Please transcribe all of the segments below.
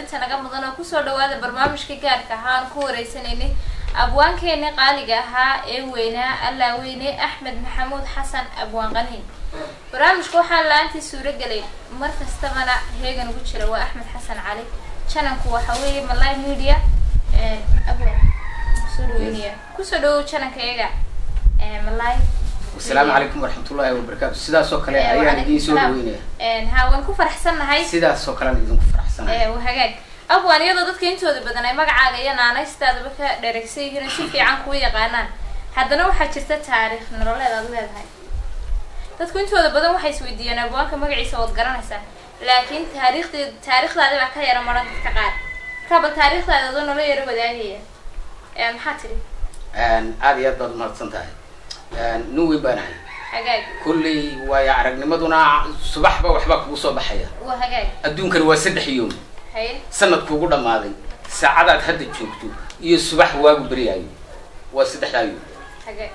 qadarinta naga mudan oo kusoo dhawaada barnaamijka gaarka ahaa aan ku wareysanaynay abwaankeeni qaaliga ahaa ee weynaa allaa weyne axmed maxamuud xasan abwaan qaniin barnaamijka waxaa la-aantii suuragelay mar kastabana heegan ugu jira waa axmed xasan cali jananku waxa weeye malay media abwaan kusoo dhaweynaya kusoo dhawow jananka iyaga malay asalaamu calaykum waraxmatullaahi wabarakaatu sidaas oo kale ayaan idiin soo dhaweynaya ha waan ku faraxsannahay sidaas oo kalean idinku faraxsanahay waa hagaag abwan iyadoo dadka intooda badan ay magacaaga iyo naanaystaadaba ka dheregsan yihiin oo si fiican kuu yaqaanaan haddana waxaa jirta taariikh nololeed aad leedahay dadku intooda badan waxay isweydiiyeen abwaanka magaciisa waad garanaysaa laakiin taariikhdeed taariikhdaadi baa ka yara maran dadka qaar markaaba taariikhdaada adoo nolo yaro wadaagaya maxaa tidhi aada iyo aad baad umahadsan tahay nin weyn baan ahay hagaag kulley waayo aragnimaduna subaxba waxbaa kugu soo baxaya waa hagaag adduunkani waa saddex yoom haye sanadkuugu dhammaaday saacadaad hadda joogto iyo subax waagu beryaayo waa saddexdaa yoom hagaag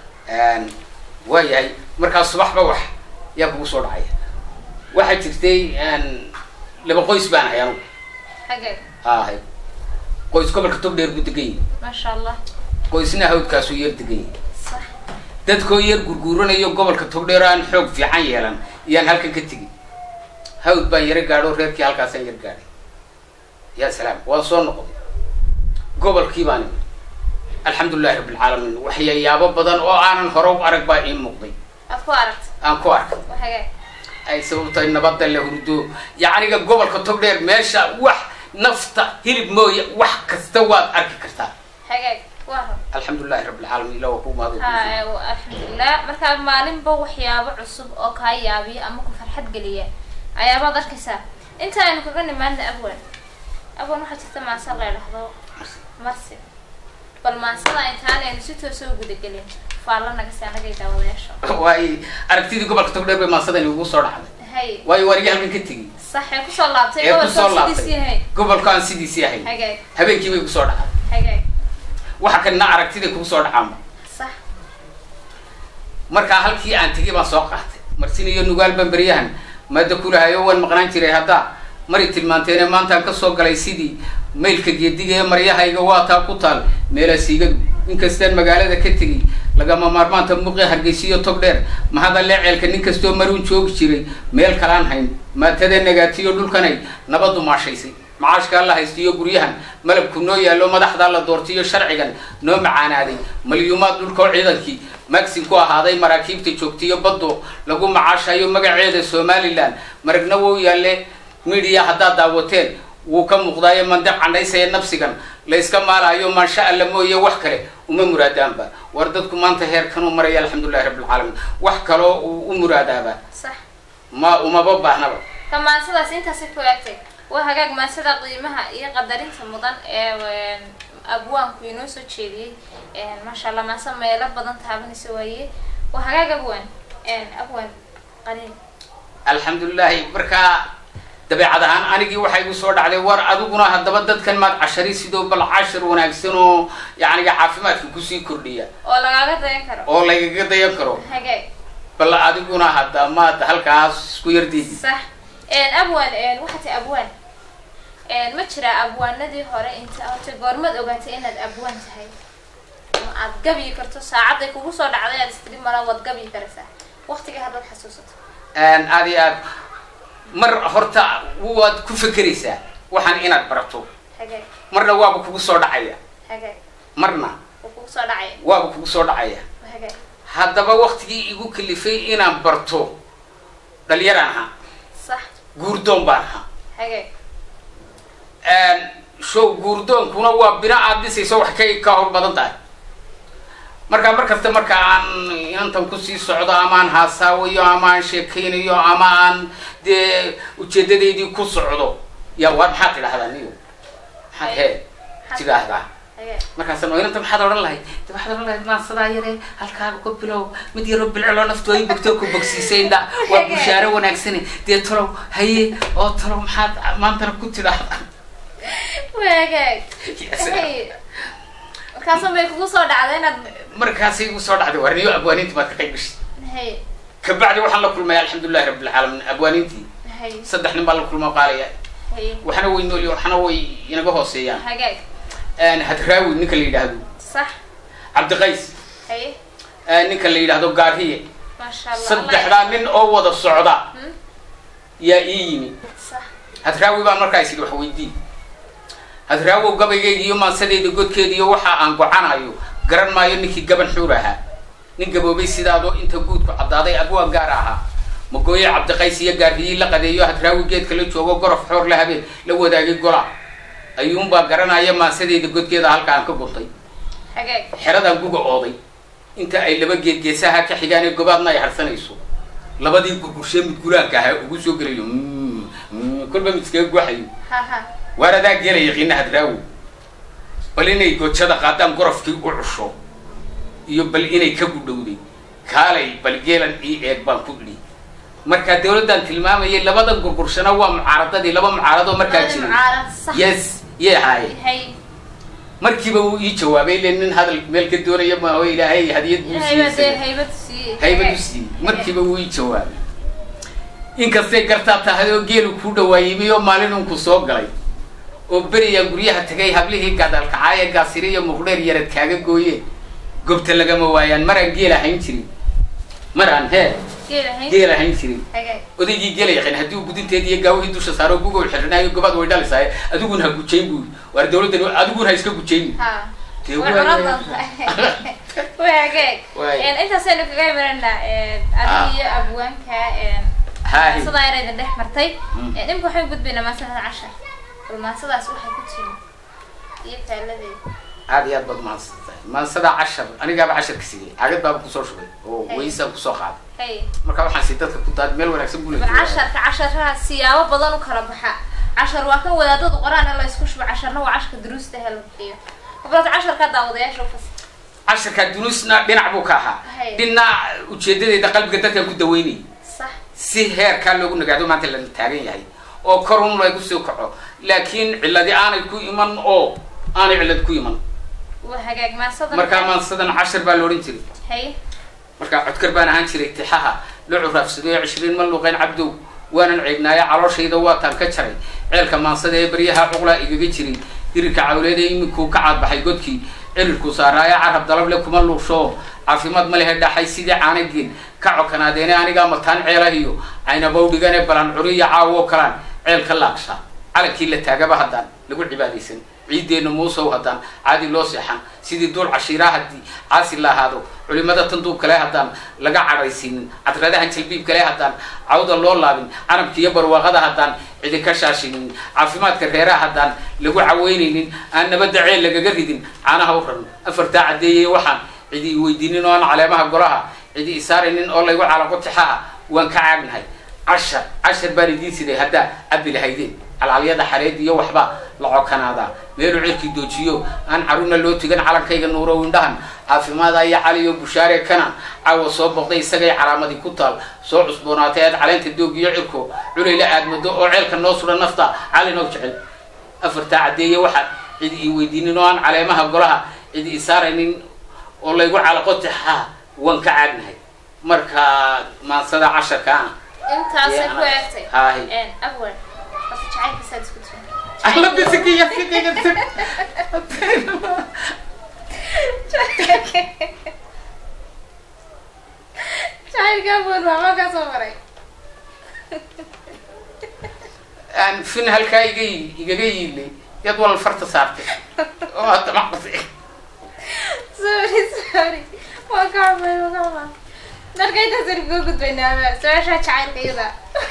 waa yahay markaa subaxba wax yaa kugu soo dhacaya waxaa jirtay laba qoys baan ahay anugu hagaag ahay qoys gobolka togdheer buu degan yahay maasha allah qoysna hawdkaasuu yar degan yahay sax dadkoo yar gurguuranayo gobolka togdheer aan xoog fiican yeelan iyaan halkan ka tegin hawd baan yaro gaadho reerkii halkaasaan yar gaadhay ya salaam waan soo noqday gobolkii baan imi alxamdulilahi rabbilcaalamiin waxyayaabo badan oo aanan hore u arag baa ii muuqday aad ku aragta aan ku arkay waa hagaag ay sababtahay nabadda la hurdo yacniga gobolka togdheer meesha wax nafta hilib mooye wax kasta waad arki kartaa hagaag waa rab alxamdulilahi rabbilcaalamiin ila waa ku mahad ha alxamdulilah markaa maalinba waxyaabo cusub oo kaa yaabiya ama ku farxad geliya ayaabaad arkaysaa inta aynu kaga nimaadna abwan abwan waxaa jirta maasa la idhahdo marsi bal maasada intaan aynu si toosa u gudagelin faalla nagasi anagay daawadayaasha waay aragtidii gobolka togdheer bay maasadani ugu soo dhacday hay waayo waarigi halkan ka tegey sax ee kusoo laabtay ee kusoo gobolka sidiisii laabtay hay gobolka aan sidiisii ahayn hagaag habeenkii bay kusoo dhacday hagaag waxa kanina aragtiday kugu soo dhacaanba sax markaa halkii aan tegay baan soo qaatay marsin iyo nugaal baan beryahan maada kulahayo waan maqnaan jiray haddaa mari tilmaanteene maantaan kasoo galay sidii maylka geediga ee maryahayga waa taa ku taal meelaasiigadu inkastaan magaalada ka tegay lagama maarmaanta muuqi hargeysiyo tog dheer mahadalle ceelka nin kastoo maruun joogi jiray meel kalaan hayn maatada nagaatiyo dhulkanay nabadu maashaysay macaashkaa la haystiyo guryahan malabku noo yaallo madaxdaa la doortiyo sharcigan noo macaanaaday malyuumaad dhulkoo ciidankii maxin ku ahaaday maraakiibta joogtiyo baddo lagu macaashayo magaceeda somalilan maragna wou yaalle midiya haddaad daawateen wuu ka muuqdaayo mandaq candhaysaya nafsigan la yska maalayo maansha alla mooye wax kale uma muraadaanba war dadku maanta heerkanuu maraya alxamdulilahi rabbilcaalamiin wax kaloo uu u muraadaaba sax ma umaba baahnaba ka maansadaas intaasi ku eegtay waa hagaag maansada qiimaha iyo qadarinta mudan ee abwaanku inoo soo jeediyey maasha allah maase meelo badan taabanaysa waaye waa hagaag abwaan abwaan qaniin alxamdulilahi markaa dabeecad ahaan anigii waxaa igu soo dhacday war adiguna haddaba dadkan maad cashari sidoo bal cashar wanaagsan oo yacniga caafimaadka kusii kordhiya oo lagaaga dayan karo oo lagaga dayan karo hagaag bal adiguna hadda maad halkaas isku yardiidi sax abwaan waxaa ti abwaan ma jiraa abwaanadii hore inta horta goormaad ogaatay inaad abwaan tahay ama aad gabyi karto saacadday kugu soo dhacday aad istiri mala waad gabyi karaysaa waqtiga haddaad xasuusato aada iyo aad mar horta waad ku fekeraysaa waxaan inaad barato hagaag marna waaba kugu soo dhacaya hagaag marna wuu kugu soo dhacaya waaba kugu soo dhacaya hagaag haddaba waktigii igu kalifay inaan barto dhalinyaraan ahaa sax guurdoon baan ahaa hagaag show guurdoonkuna waa bina aad dhisayso wax kay ka hor badan tahay markaa mar kasta marka aan inantan kusii socdo ama aan haasaawayo ama aan sheekaynayo ama aan dee ujeedadaydii ku socdo ya waa maxaad tidhahdaa niyo maxaad hee tidhaahdaa hagaag markaasaan inanta maxaad odhan lahayd de waxaad odhan lahayd maansadaa yare halkaaga ku bilow mid yaroo bilciloo naftu ay bogtoo ku bogsiisay indha waa bushaaro wanaagsane dee talow haye oo talow maxaad maantana ku tidhaahdaa waa hagaag Hey. markaasa may kugu soo dhacday inaad markaasay igu soo dhacday warniyo abwaaniintii baad ka qayb gashay hay kabacdi waxaan la kulmay alxamdulilahi rabbilcaalamiin abwaaniintii hay saddex nin baa la kulma qaalaya haye waxna way nool waxna way inaga hooseeyaan hagaag hadraawi ninka la yidhaahdo sax cabdiqays haye ninka la yidhaahdo gaariye maasha allah saddexdaa nin oo wada socda Hmm? yaa ii yimi sax hadraawi baan markaa isidhi wax weydii hadraawow gabaygeyga iyo maansadeeda godkeeda iyo waxa aan gocanayo garan maayo ninkii gaban xuur ahaa nin gaboobay sidaadoo inta guudku caddaaday abwaa gaar ahaa magooye cabdiqays iyo gaariyii la qadeeyo hadraawi geedka la joogo gorof xoor la habeen la wadaagay gola ayuunbaa garanaya maansadeeda godkeeda halka aan ka guntay hagaag xeradan guga ooday inta ay laba geed geesaha ka xigaan ee gobaadna ay harsanayso labadii gurgurshe mid guraanka ahaa ugu soo gelayo Mm, mm, kolba mid iskaga guaxayo ha ha waar adaa geela yaqiina hadraawo bal inay gojada qaadaan gorofkii u cusho iyo bal inay ka gudhowday kaalay bal geelan ii eeg baan ku idhi markaa dawladdan tilmaamayay labadan gurgurshana waa mucaaradadii laba mucaaradoo markaa jiray mucaarad sax yes yee ahaaye haye markiiba wuu ii jawaabay le nin hadal meel ka doonaya maaho ilaahay hadiyad buu ilaahay baa dee siiyey haybad siiyey haybad u siiyey markiiba wuu ii jawaabay inkastay gartaa tahay oo geelu kuu dhawaayimay oo maalin unku soo galay oo beriyaa guryaha tagay hablihii gadaalkacaaye gaasiri iyo muqdheer yarad kaaga gooyeen gobta lagama waayaan maraan geel ahayn jirin maraan hee geel ahayn geel ahayn jirin hagaag odaygii gela yaqaan haddii uu gudinteeda iyo gaawihii dusha saaro gugow xirnaayo gobaad way dhalisaaye adiguna ha gujayn buu waar dawladdan adiguna ha iska gujayn ha Dee way waa- cunan doontaa way hagaag Waay. intaasaynu kaga imananaa Ah. adiga iyo abwaanka Haahi. maasadaa yarayda dhex martay Mm. dhimka waxaan gudbaynaa maasada cashar bal maasadaas waxay ku timi iyo taaladeeda aad iyo aad baad mahadsantahay maansada cashar anigaaba casharka sigay cagad baaba kusoo shubay oo Hey. weysaan kusoo qaaday hay marka waxaan si dadka ku daad meel wanaagsan buu bal casharka casharaha siyaabo badan u kala baxa cashar waa kan wadaadadu qoraan ee la isku shubo casharna waa casharka duruusta ee la bixiyo habrata casharka daawadayaasha ufas casharka dunuusna dhinac buu ka ahaa Hey. dhinac ujeedadeeda qalbiga dadkan ku daweynayay sax si heerkaa loogu nagaado maanta la taagan yahay oo korun lagu soo kaco laakiin cilladi aanay ku iman oo aanay cillad ku iman waa hagaag maasada markaa maansadan cashar baa la odhan jiray hay markaa codkar baan ahaan jiray tixaha la curaafsaday cishriin ma luqeyn cabdow waanan ceegnaayo calooshayda waataan ka jaray ceelka maansada ee baryaha cuqlaa igaga jiray dirirka cawleed ee iminkuu ka caadbaxay godkii cirirku saaraayo carab dalable kuma luushoo caafimaad ma lehe dhaxay sidii caanageen ka cokanaadeene anigaa mataan ceelahiyo caynabowdhigane balan curiya caawo kalaan ceel ka laagsha calankii la taagaba haddaan lagu cibaadaysan ciiddeenna muusow haddaan caadi loo seexan sidii duul cashiiraa haddii caasi la ahaado culimada tanduub kale haddaan laga cadhaysiinin cadradahan jalbiib kale haddaan cawda loo laabin canabka iyo barwaaqada haddaan cidi ka shaashinin caafimaadka reeraha haddaan lagu caweynaynin aan nabadda ceel lagaga ridin caanaha u raran afartaa caddeeyey waxaan cidi i weydiinin oo aan caleemaha golaha cidi isaaraynin oo laygu calaqo tixaha waan ka caagnahay cashar cashar baan idiin siday haddaa cabbi lahaydeen calcalyada xareed iyo waxba la cokanaadaa meelu cirkii doojiyo aan caruna loo tugan calankayga nuurow indhahan caafimaada iyo caliyo bushaare kana caawa soo boqday isagay calaamadii ku taal soo cusboonaatay aad caleenta doog iyo cirko culayla aadmado oo ceelka noo sudha nafta calinow jecel afartaa caddeeye waxaan cidi ii weydiinin oo aan caleemaha golaha cidi isaaraynin oo laygu calaqo tixaha waan ka caagnahay marka maansada casharkaana intaasay ku Yeah. eegtay Haahi. awal horta jacaylkiisaad isku timi alla bisikiya fikayga tag jacaylka awal waa ma ka soo maray aan fin halkaa iga yi- igaga yiilay yad wal farta saartay oo hadda maqasay sorry sorry waa ka xumay waa ka xumay marka intaasaynu kaga gudbaynaa su-aasha jacaylka iyada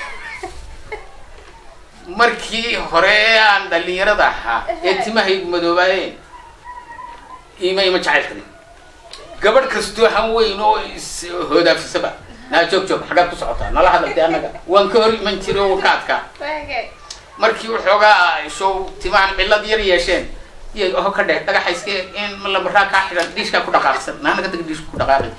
markii hore aan dhalinyarada ahaa ee timahaygu madoobaayeen ima ima jacaylkani gabadh kastoo han weyn oo is hoodaafisaba naa joog joog xaggaad ku socotaa nala hadal dee annaga waan ka hor iman jiray oo waan ka adkaa waage markii waxoogaa show timahan cillad yar yeesheen iyo oho ka dheh dhagaxa iska in lamaraa kaa xidhan dhiishkaa ku dhaqaaqsan naanaga dag dhiishku ku dhaqaaqay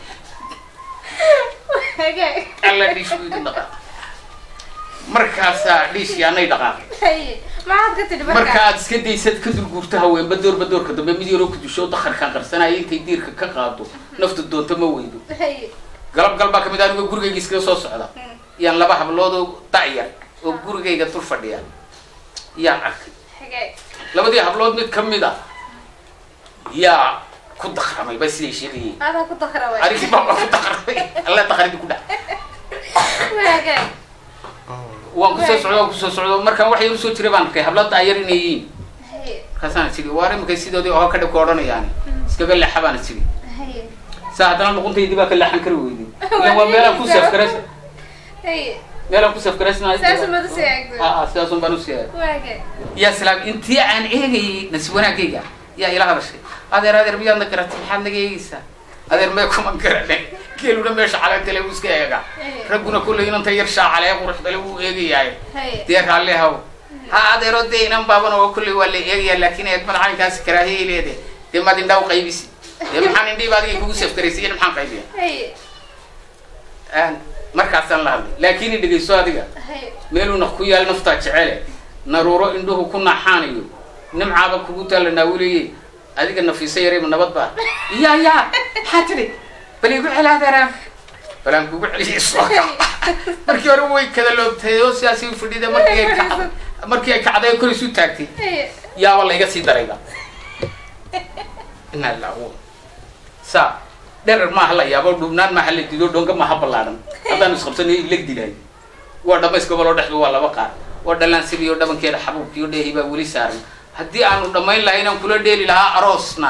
waage alla dhiishku idin dhaqaaqay markaasaa dhiishii anay dhaqaaqay haye maxaad ka tidhi marka marka aad iska daysad ka dulguurta haweenba doorba doorka dambe mid yaroo ku dusho dakharkaa qarsanaya intay diirka ka qaado nafta doonto ma weydo haye galab gal baa kamid ah anigoo gurigayga iskaga soo socda Hmm. yaan laba hablood oo da'yar oo gurigayga dul fadhiya yaan arkay xagee labadii hablood mid ka mid a yaa ku daqramay ba siday sheegayeen adaa ku dakraway arigii baa ku daqramay alla daqridi ku dhac waagay waan kusoo socdo waan kusoo socdo markaan wax yar usoo jiray baan arkay hablada ayar inay yihiin haye markaasaan tiri waar imakay sidoodii oo ka dhib ka odhanayaani iskaga leexa baan tiri haye saa haddana luquntaydii baa ka leexan kari weyday ilan waa meelaan ku safgarays haye meelaan ku safgaraysnahay saas umad usii eegto aa sidaasun baan usii eegay waagay yaa salaam intii aan eegayay nasiib wanaagayga yaa ila hadashay adeer adeer miyaad na garatay maxaad naga eegaysaa adeer mee kuma garane geeluna meesha caleentale uu iska eega ragguna kulley inanta yar shaacalee quruxdale wuu eegayaay haye dee raalli haw ha adeero dee inan baabana oo kulley waa la eegayaa laakiin eegmada caynkaasi karaahiyay leede dee maad indhaa u qaybisi dee maxaan indhiiba adiga kugu safgaraysay iyo maxaan qaybiya haye Aan- markaasaan la hadlay laakiin i dhegayso adiga haye meeluuna ku yaal naftaa jecele naruuro indhuhu ku naaxaanayo nimcaaba kugu taalla naawileye adiga nafiisa yarayba nabad baa ya ya maxaa tidhi bal igu celi adeeraan balaan kugu celiyay soo kaca markii hore way kada loobtay oo sidaasay u fadhida markii ay kacday markii ay kacday oo kor isu taagtay haye yaaba layga sii darayba inaa laawo saa dherer maaha la yaabo dhubnaan maaha la dido dhonga maaha ballaadhan haddaanu isqabsanayo ileg dilaay waa dhamays goboloo dhexdu waa laba qaar waa dhalaan siriyo dhabankeeda xabuubkiyo dheehi baa weli saaran haddii aanu dhammayn lahayn aan kula dheeli lahaa aroosna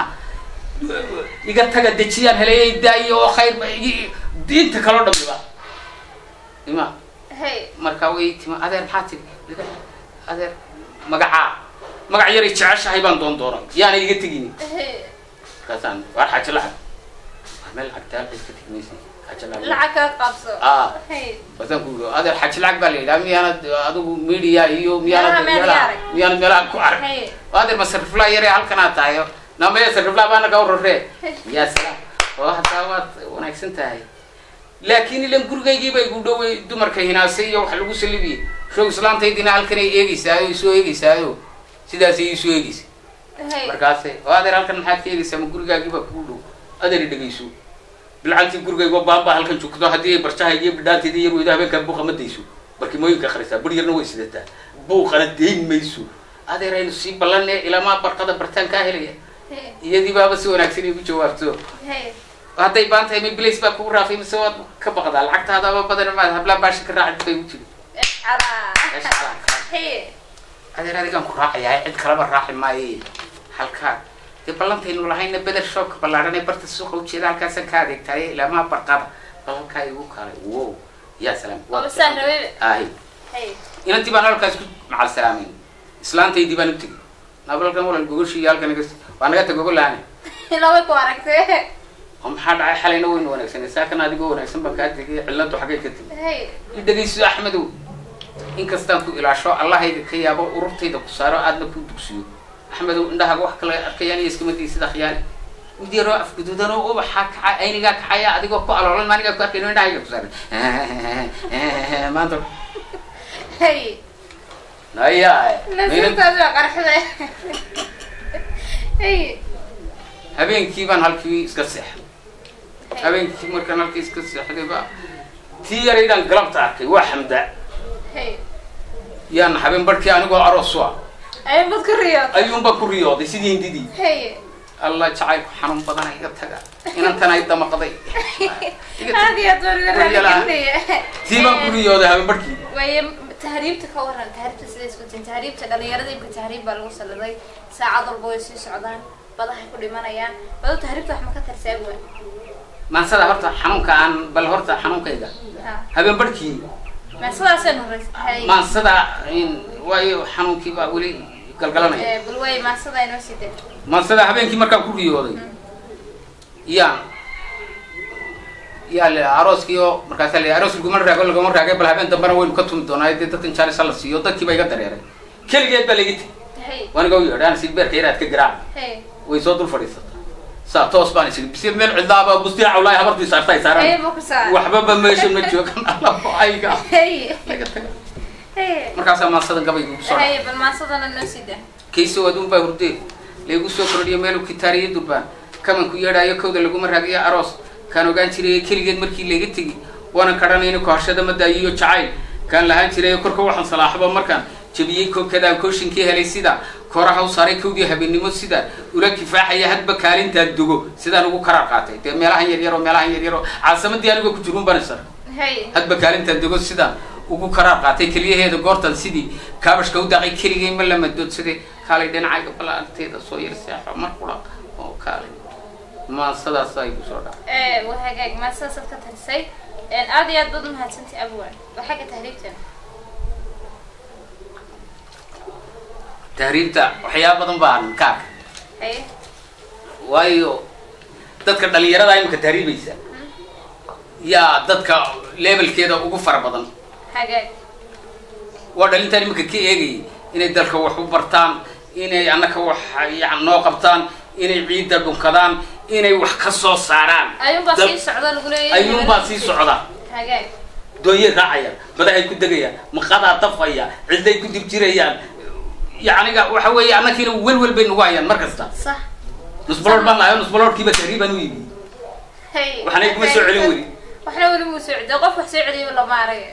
iga taga dejiyaan heleyay daayo oo khayr ba igi diinta kaloo dhamiba ima haye markaa way tima adeer maxaa tiri adeer magacaa magac yaray jeceshahay baan doon doonay yaana iga tegini haye markaasaan waar xaajo lacag waa meel lacagta halka iska tegi maysa xaajo lacag lacag kaa qabso Ah. haye basaan ku yidhi adeer xaajo lacag baa la yidhaha miyaanad adigu media iyo miyaanad Meelaha meel meelaha arag. miyaanad meelaha ku arag haye adeer ma sariflaa yare halkanaa tahayo namaya sariflaa baa naga roree yaa salaam oo hataa waad wanaagsan tahay laakiin ilan gurigaygii bay igu dhowey dumarka hinaasay iyo wax lagu salibiyey show islaantaydina halkanay eegeysaayo isoo eegeysaayo sidaasay isoo eegeysa haye markaase oo adeer halkan maxaad ka eegaysaa ma gurigaagii baa kugu dhow adeer i dhegayso bilcantii gurigaygo baaba halkan joogto haddii ay barjahayga iyo bidhaanteeda yar weydo habeenkaa buuqa ma dayso barkimooyinka akhrisaa bar yarna way sidataa buuqana dayn mayso adeer aynu sii ballanee ilamaa barqada bartaan kaa helaya haye iyadii baaba si wanaagsan igu jawaabto haye hadday baan tahay ma bilays baa kugu raafay mise waad ka baqdaa lacagtaadaaba badan maad hablaan baasha ka raacid bay u jiri calaa haye adeer adigaan ku raacayaa cid kalaba raaci maaye halkaa dee ballantaynu lahayna beder shoobka ballaaran ee barta suuqa ujeeda halkaasaan ka adeegtaaye ilaamaa barqada bal halkaa igu kaalay wow yaa salaam oo saan rabay ahi haye inantii baan halkaas ku macal salaameyn islaantaydii baan u tegey nabalkan walal gogoshii halkan naga waa naga tag gogolaane laba ku aragtay oo maxaa dhacay xalayna waynu wanaagsanay saakan adigoo wanaagsan baan kaa tegay ciladu xaggay ka tegay haye i dhegayso axmedow inkastaan ku ilaasho allahayga ka yaabo ururtayda ku saaro aadna ku dugsiyo axmedow indhahaaga wax kale arkayaan iyo iskama dii sida khiyaali mid yaroo afguduudanoo ubaxaa kaca aynigaa kaxaya adigoo ku aloolan maanigaa ku arkayno indhahayga ku saaran maanta haye naya nasiibtaas waa qarxday haye habeenkii baan halkii iska seexday habeenkii markaan halkii iska seexday ba tii yaraydaan galabta arkay waa xamda haye yaan habeen barhkii anigoo aroos u ah ay mad ku riyood ayuunba ku riyooday sidii hindidii haye allah jacaylku xanuun badana iga taga inantan ay damaqday Iga tag. aad iyo aad baan uga raali Waryalaha. gelnaya tii baan ku riyooday habeen barhkii waaye tahriibta ka waran tahriibta sida isku tin tahriibta dhalinyarada imka tahriib baa lagu saladay saacad walba way sii socdaan badahay ku dhimanayaan bado tahriibta wax ma ka tarsaabi waa maansada horta xanuunka aan bal horta xanuunkayga ha habeen barhkii ma sidaasaan horeys hay maansada in- waayo xanuunkii baa weli galgalanaya Eh, bal way maasada inoo sii dee maansada habeenkii markaan ku riyooday yaan yaa le arooskii oo markaasa le aroos laguma raago laguma raagay bal habeen dambena waynu ka tumi doonaa dee dadkan jaalisa la siiyo dadkii ba iga dareeray keligeed baa laga tegay hay waaniga u yeedhaan si beerka yaraad ka garaac hay way soo dul fadhiisata saa toos baan isiri bisi meel cidlaaba bustiya cawlaay habartii saarta ay hay saaraan ma ku saa waxbaba meesha ma joogan alabo ayga hay laga taga hay markaasaa maasadan gabayga ugu soo dhacay hay bal maasadana noo sii dee kayso aduun baa hurdee laygu soo kordhiyo meelu kitaariyo durbaan kamanku yeedhaayo kowda laguma raagiyo aroos kaan ogaan jiray keligeed markii layga tegi waanan kadhanayna kohashada ma daayiyo jacayl kaan lahaan jiray korka waxaan salaaxaba markaan jabiyey kokadaan kooshinkii helay sida koraha u saaray kowdii habeennimo sida ula kifaaxaya hadba kaalintaan dogo sidaan ugu karaar qaatay dee meelahan yaryaro meelahan yaryaro caasimadii anigoo ku jirun banisar hay hadba kaalintaan dogo sidaan ugu karaar qaatay keliyaheeda goortan sidii kaabashka u daaqay keligay ma la madoodsaday kaalay dhinacayga balaanteeda soo yar seexo mar qura oo kaalay maasadaas ay kusoo dhaca waa hagaag maasadaasaad ka tarisay aad iyo aad baad umahadsantahay abwan waa xagga tahriibteena tahriibta waxyaaba badan baan ka arkay hay waayo dadka dhalinyarada imika tahriibaysa yaa dadka levelkeeda ugu fara badan hagaag waa dhalintaan imika ka eegayay inay dalka wax u bartaan inay annaka wax yan noo qabtaan inay ciidda dhunkadaan inay wax ka soo saaraan ayuunbaa Dal- sii socda lagu leeyahay ayuunbaa sii socda hagaag doonyay raacayaan badahay ku degayaan maqadaa dafaya cidday ku dib jirayaan yacniga waxa weeye annakiina welwel bay nagu hayaan mar kasta sax nusbalood baan lahayo nusbaloodkiiba tahriibaan u yimi hay waxna iguma soo celin weli waxna weli muu soo celiyo qof wax soo celiyaba lama arag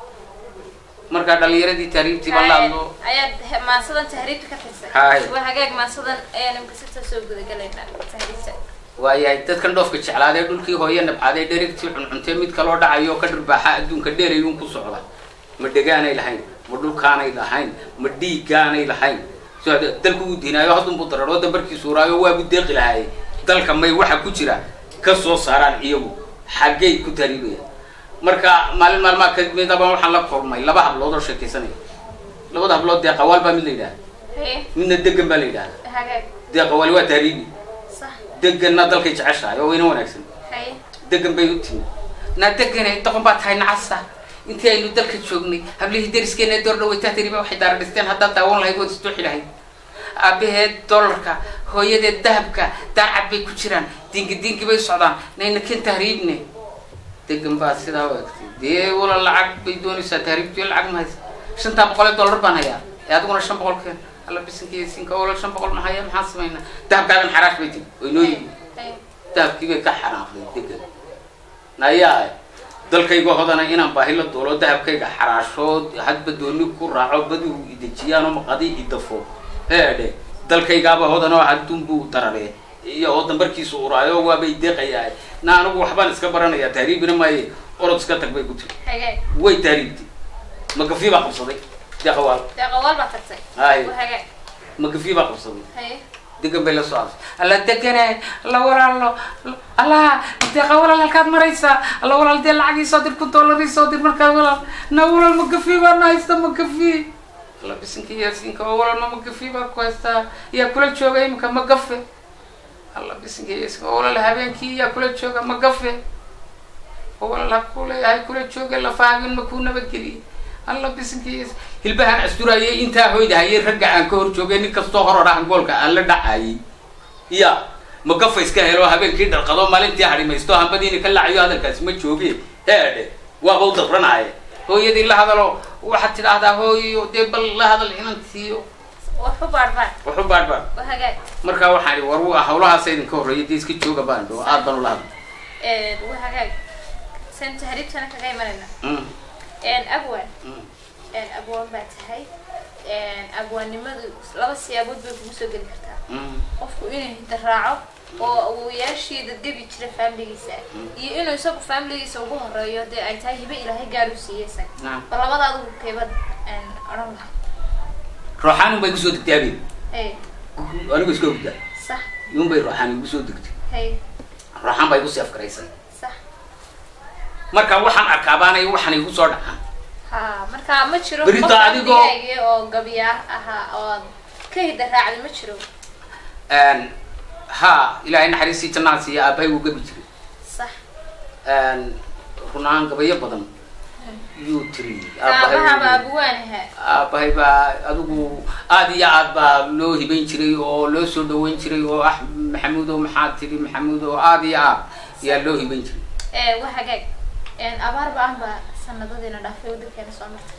markaa dhalinyaradii tahriibtii baan la hadlo ayaad he- maasadan tahriibta ka tirsay Hay. waa hagaag maasadan ayaan imka sita soo gudagalaynaa tahriibta waayahay dadkan dhoofka jeclaadee dhulkii hooye nabcaadee dherigtii cuncuntee mid kaloo dhacayo oo ka dhirbaaxa adduunka dheerayuun ku socda ma dhegaanay lahayn ma dhulkaanay lahayn ma dhiiggaanay lahayn so hade- dalku uu diinaayo haddunbuu dararoo dambarkii suuraayo waabu deeqi lahaaye dalka may waxa ku jira ka soo saaraan iyagu xaggay ku tahriibayaan marka maalin maalmaa kamidaba waxaan la kulmay laba hablood oo sheekaysanaya labada hablood dee qawaal baa mid la yidhaha haye midna degan baa la yidhahda hagaag dee qawaali waa tahriibi sax deganna dalkay jeceshahay oo wayna wanaagsan haye degan bay u timi naa deganay doqon baa tahay nacasa intii aynu dalka joognay hablihii dariskeena door dhawaytaa tiriba waxay daara dhisteen haddaad daawan lahayd waad isdooxi lahayd aabaheed dollarka hooyadeed dahabka daarcad bay ku jiraan dingi dingi bay socdaan nayna ken tahriibne degan baa sidaa u egtay dee wala lacag bay doonaysaa tahriibtiyo lacag ma haysa shantaa boqol ee dollar baan hayaa ee adiguna shan boqol keen alla bisinkiiyo sinka wala shan boqol ma haya maxaan samaynaa dahabkaagan xaraash bay tiri way noo yimi haye dahabkii bay ka xanaaqday degan nayaa dalkayga hodana inaan baahi la doolo dahabkayga xaraasho hadba dooni ku raaco badu idejiyaan oo maqadi idafo heedhe dalkaygaaba hodan oo hadduun buu darare iyo oo dambarkiisu uraayo waabay deeqayaa na anigu waxbaan iska baranayaa tahriibina maaye orod iska tag bay ku tiri hagaag way tahriibtay magafi baa qabsaday deeqawaal dee qawaal baa tagtay Haye. waa hagaag magafi baa qabsaday haye degan bay la soo aasay alla degane alla walaalo alla deeqa walaal halkaad maraysaa alla walaal dee lacagii soo dir kun dollarii soo dir markaad walaal na walaal magafi baa na haysta magafi alla bisinka yaasiinka oo walaal ma magafi baa ku haystaa yaa kula jooga iminka magafe alla bisinka yaasiinka oo walaal habeenkii yaa kula jooga magafe oo walaal ha kuleeyahay kula jooga lafaagin ma kuu nabadgeliyey alla bisinkiis hilbahan asturayay intaa hoyda hayay ragga aan ka hor joogay nin kastoo hor odhahan goolka aan la dhacayay ya magafa iska helo habeenkii dharqado maalintii harimaysto hambadiina ka lacayo hadalkaasi ma jooge heedhe waaba u dabranaaye hooyadii la hadalo waxaad tidhaahdaa hooyo dee bal la hadal inantiiyo waxu baadhbaan waxu baadhbaad waa hagaag markaa waxaan ihi war wa- hawlahaasa idinka horreeya dee iska jooga baan dho aad baan ula hadlay waa hagaag san tahriibtana kaga imanayna Mm, abwan mm. abwaan baa tahay abwaannimadu laba siyaabood bay kugu soo geli kartaa Mm, qofku inuu hidda raaco oo awowayaashii dadgebi jira faamiligiisa iyo inuu isagu faamiligiisa ugu horeeyo dee ay tahay hibe ilaahay gaar u siiyey isaga naam bal labada adigu keebad odhan laha rooxaan un bay kusoo degtay habeen hay anigu iska hurdaa sax iyun bay rooxaan igu soo degtay hay rooxaan baa igu sii afgaraysay sax marka waxaan arkaabaanay waxaan igu soo dhacaan ha marka ma jiro Berito qof adigoo- faamiligaaga oo gabiyaar ahaa oo ka hidda raacday ma jiro Een, ha ilaahay naxariistii jannaha siiya aabbahay wuu gabi jiray sax Een, run ahaan gabayo badan yuu tiri aabahaba aabbahay abwaanaha aabbahay baa adigu aad iyo aad baa loo hibayn jiray oo loo soo dhaweyn jiray oo ah maxamuud oo maxaad tiri maxamuud oo aad iyo aad yaa loo hibayn jiray waa hagaag abaar ba-an baa sanadadiina dhaafay wadankeena soo martay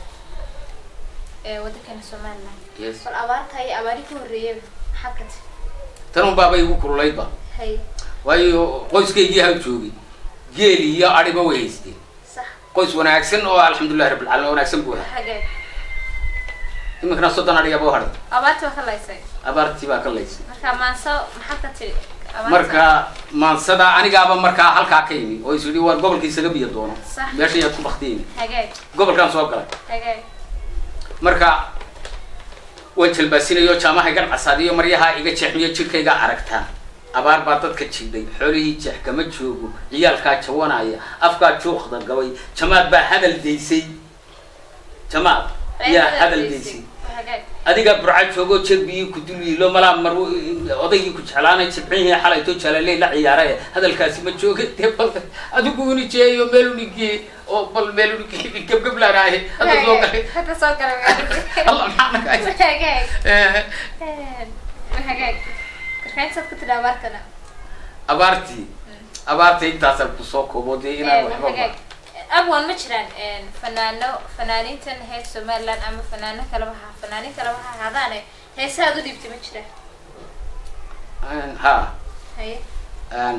ee wadankeena somaliland yes bal abaarta iyo abaari ka horreeyaba maxaad ka tiri tan un baabay igu kululaydba hay waayo qoyskaygii ha joogay geel iyo adhiba way haysteen sax qoys wanaagsan oo alxamdulillahi rabbil caalamiin wanaagsan buu ahaa hagaag iminkana soddon adhigaaba u hadhay abaartii waa ka laysay abaartii baa ka laysay marka maanso maxaa ka tiri Abaarta. marka maansada anigaaba markaa halkaa ka yimi oo is yidhi war gobolka isaga biyo doono Sax. meesha yaad ku baktiyeyni hagaag gobolkaan soo galay hagaag marka waan jalbaasinayo jaamaha iga casaadiyo maryaha iga jeexmiyo jirkayga aragtaan abaar baa dadka jidhay xoolihii jeex kama joogo ciyaalkaa jawanaya afkaa juuqda gabay jamaad baa hadal daysay jamaad yaa hadal daysay hagaag adigaa burca joogo jerbiyii ku dul yiilo malaa mar odaygii ku jeclaanay jibcihii xalayto jalaaley la ciyaara hadalkaasi ma jooga dee bal adigu unijeeyo meel unigee oo bal meel unigee gebgeblaanaaye hadda soo galay hadda soo galay magaalada. allah maxaa naga hagaag Eh, hagaag marka intaad ku tidhi abaartana abaartii abaarta intaasaan kusoo koobo dee inaan waxba hagaag abwan ma jiraan fanaano fanaaniintan hees somaliland ama fanaano kaleba ha fanaaniin kaleba ha ahaadaane heesahaad u dhiibtay ma jiraan Een, ha haye een,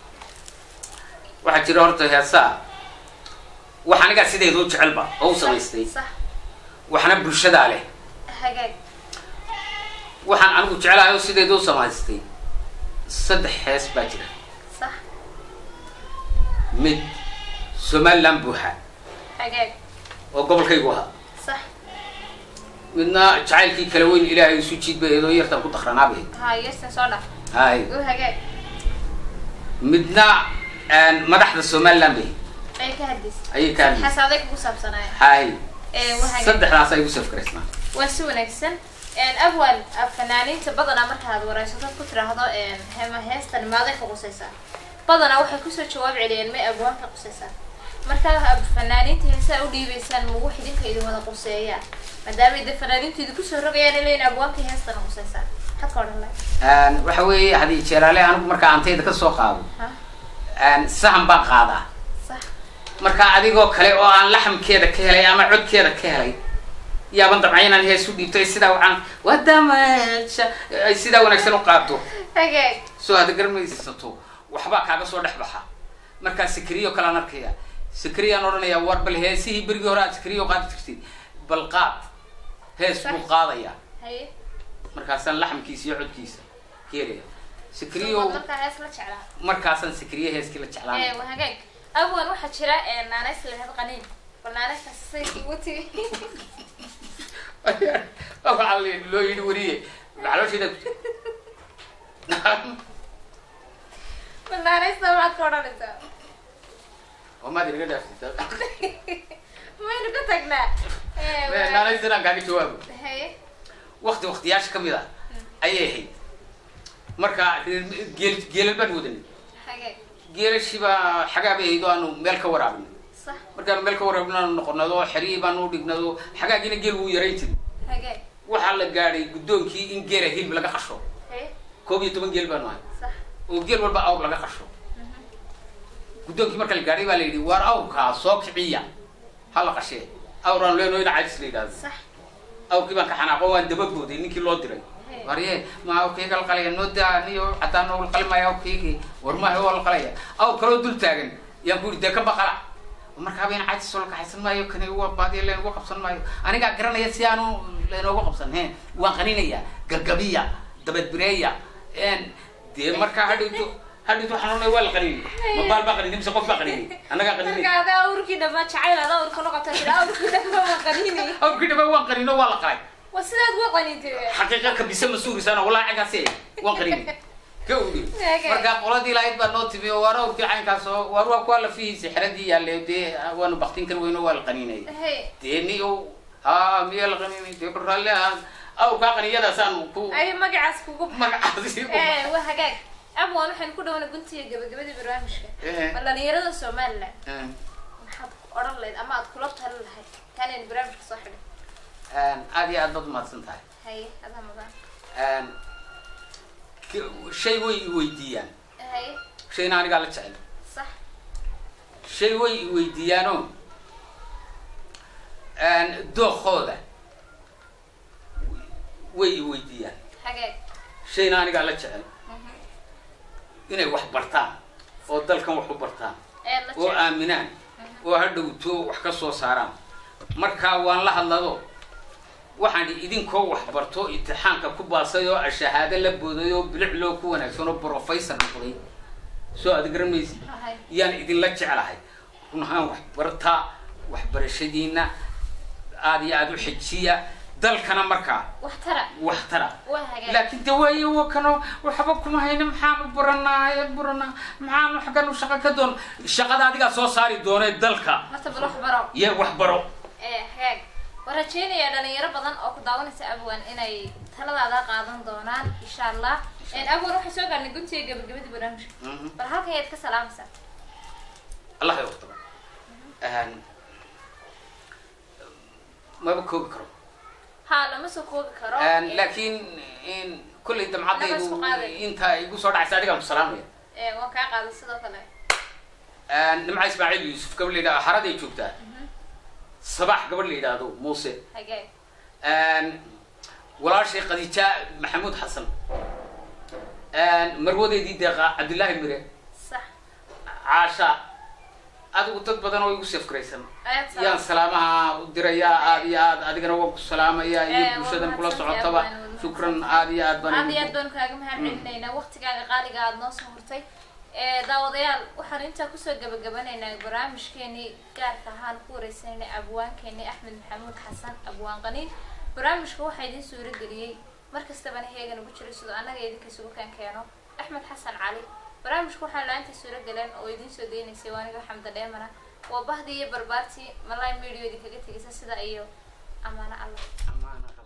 waxaa jira horta heesaa wax anigaa sideedu jecelba oo u samaystay sax waxna bulshadaa leh hagaag waxaan anigu jecelahay oo sideedu u samaystay saddex hees baa jira sax mid somaliland buuxa hagaag oo gobolkaygu ahaa sax midna jacaylkii kala weyn ilaahay isu jiid bay eedoo yartan ku dakranaabay ha yeestan soo dhaf hay u hagaag midna een, madaxda somaliland bay ay ka hadis ayay ka hadlaysa xasaaday kugu saabsanaya hay ee waa hagaag saddexdaas ay igu safgaraysnaa waa si wanaagsan abwan fanaaniinta badanaa markaad wareysatad ku tiraahdo hema heestan maaday ka qusaysaa badanaa waxay kusoo jawaab celiyeen may abwaan ka qusaysaa markaa fanaaniinta heesaa u dhiibaysaan magu xidinka idin wada quseeyaa maadaamay de fanaaniintu idin kusoo rogayaan leyn abwaanka heestana qusaysaa maxaad ka odhan lahay Een, waxa weeye hadii jeeraale anigu markaa antayda ka soo qaado ha een, sahan baan qaadaa sax marka adigoo kale oo aan laxamkeeda ka helay ama codkeeda ka helay yaaban dabca inaan hees u dhiibto ay sidaa waxaan wadamasha ay sidaa wanaagsan u qaado hagaag soo hada garmaysato waxbaa kaaga soo dhex baxa markaa sikriyo kalaan arkaya sikriyaan odhanayaa war bal heesihii berigii hore aad sikriyo qaadi jirtay bal qaad hees buu qaadaya haye markaasaan laxamkiisa iyo codkiisa keelaya sikriyo Suuqa markaa hees la jeclaa markaasaan sikriye heeskii la ee jeclaan waa hagaag abwan waxaa jira naanays lahayd qaniin bal naanaystaas say ugu timi waxaa la- loo yidhi weriye macaloosheeda bal naanaysta maxaad ka odhanaysaa wamaad inaga dhaaftay maynu ka tagnaa Ee, waa- naanaysan aan kaaga jawaabo haye wakti waktiyaasha kamid ah ayay ahayd marka reer- geel geelal baan wadanay hagaag geelashii baa xagaa bay ahayd oo aanu meel ka waraabnay sax markaanu meel ka waraabno aanu noqonado xerihii baanu u dhignado xagaagiina geel wuu yarayn jiray hagaag waxaa la gaadhay guddoonkii in geela hilib laga qasho haye koob iyo toban geel baanu ahay sax oo geel walba awr laga qasho guddoonkii marka la gaadhay baa la yidhi waar awrkaa soo kiciya ha la qashee awraan leenoo ina cajis la yidhahdo sax awrkii baan ka xanaaqo waan dababooday ninkii loo diray warye ma awrkayga la qalaya noo daa niyo cadaan oo la qalimaya awrkaygii war maaha waa la qalaya awr kaloo dul taagan yaan ku yidhi dee ka baqala markaaba in cajis oo la kaxaysan maayo kani waa baadiya leenugu qabsan maayo anigaa garanaya si aanu leenoogu qabsan he waan qaninaya gagabiya dabadbireeya n dee markaa hadhowto hadhowto waxaan oranaya waa la qaninay ma baal baa qaninay mise qof baa qaninay annagaa qaninay marka ada awrkii dhammaan jacayl ada awrka noqota tira awrkii dhammaan waa qaniinay awrkii dhaba waan qaninoo waa la qalay waa sidaad waa qaniintay xaqiiqa kabisa ma suurisaan walaa cagaasi waan qarinay ka udhi Okay. marka qoladii lahayd baa noo timi oo waar awrkii caynkaas oo waar waa kuwa lafihiisa xeradii yaalle dee waanu baktin kar weyno waa la qaninay haye dee ni o ha miya la qaninay dee bal raalli ahaan awrkaa qaniyadaasaan ku ay magacaas kugu magacaasi ee waa hagaag abwan waxaynu ku dhawana guntiga gabagabadii barnaamijka Eh. bal dhalinyarada somaliland Eh, maxaad odhan lahayd ama aad kula talin lahayd kaanaynu barnaamijka soo xidhin aad iyo aad baad umahadsan tahay haye adaa mudan K- shay way i weydiiyaan haye shayna anigaa la jecel sax shay way i weydiiyaanoo dookooda way i weydiiyaan hagaag shayna anigaa la jecel inay wax bartaan oo dalkan wax u bartaan ee la oo jecel aaminaan oo ha dhowto wax ka soo saaraan markaa waan la hadlado waxaan idinkoo waxbarto imtixaanka ku baasay oo shahaado la booday oo bilic loo ku wanaagsan oo professor noqday soo aad garan maysid Ahay. yaan idinla jeclahay run ahaan waxbartaa waxbarashadiina aada iyo aada u xejiya dalkana markaa wax tara wax tara waa hagaag laakiin de waaye wakano waxba kuma hayna maxaanu baranaa baranaa maxaanu xaggan u shaqo ka doon shaqada adigaa soo saari doonee dalka horta bal wax baro iyo waxbaro ee hagaag waan rajeynayaa dhalinyaro badan oo ku daawanaysa abwan inay taladaada qaadan doonaan insha allah abwan waxay soo gaarnay guntiga gabagabadii barnaamijka Mhm. bal halkan yaad ka salaamaysaa allah ya waqtaba maba koobi karo ha lama soo koobi karo laakiin in kollay Annaga damcadaydu isku qaaday. inta igu soo dhacaysa adigaan ku salaamaya Ee, waan kaa qaaday sidoo kale nimca ismaaciil yuusuf gabadh la yidhahdo haraday joogtaa sabax gabadh la yidhaahdo muuse hagaag walaashay khadiija maxamuud xasan marwadeydii deeqa cabdillaahi mire sax caasha adigu dad badan oo igu safkaraysan ayaad yaan salaamaha u dirayaa aad iyo aad adigana waan ku salaamayaa Eh, iyo waa bulshadan kula mahadsantahay, socotaba Abaan, waa shukran aad iyo aad baan aad iyo aad idinku- baan kaaga mahad celinaynaa waqtigaaga qaaliga aad noo soo hurtay ee daawadayaal waxaan intaa kusoo gabagabanaynaa barnaamijkeenii gaarka ahaan ku wareysanaynay abwaankeenii axmed maxamuud xasan abwaan qaniin barnaamijka waxaa idiin suuro geliyey mar kastabana heegan ugu jiro sidoo annaga idinka isugu kaan keeno axmed xasan cali barnaamijka waxaa la-aanta suuro galeen oo idiin soo daynaysay waa aniga xamda dheemana waa bahdii iyo barbaartii malay medio idinkaga tegaysa sida iyo amaano allah Amaana.